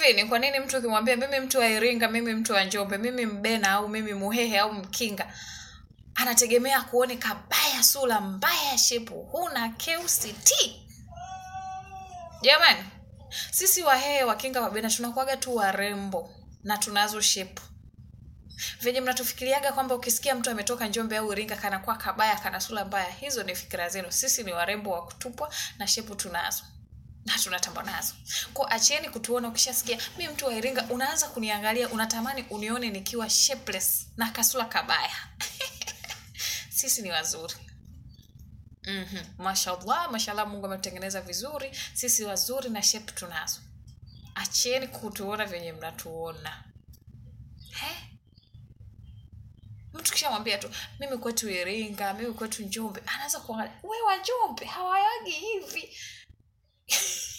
hivi ni kwa nini mtu ukimwambia mimi mtu wa iringa mimi mtu wa njombe mimi mbena au mimi muhehe au mkinga anategemea kuone kabaya sura mbaya shepu huna keuct jamani sisi wahehe wakinga wabena tunakuaga tu warembo na tunazo shepu venye mnatufikiriaga kwamba ukisikia mtu ametoka njombe au iringa kanakuwa kabaya kana sura mbaya hizo ni fikira zenu sisi ni warembo wa kutupwa na shepu tunazo na tunatamba nazo ko achieni kutuona ukishasikia mi mtu wa iringa unaanza kuniangalia unatamani unione nikiwa shapeless na kasula kabaya sisi ni wazuri mm-hmm. mashallah mashallah mungu ametutengeneza vizuri sisi wazuri na shape tunazo achieni kutuona venye mnatuona He? mtu kishamwambia tu mimi kwetu iringa mimi kwetu njombe anaanza kuangalia we wa njombe hawayagi hivi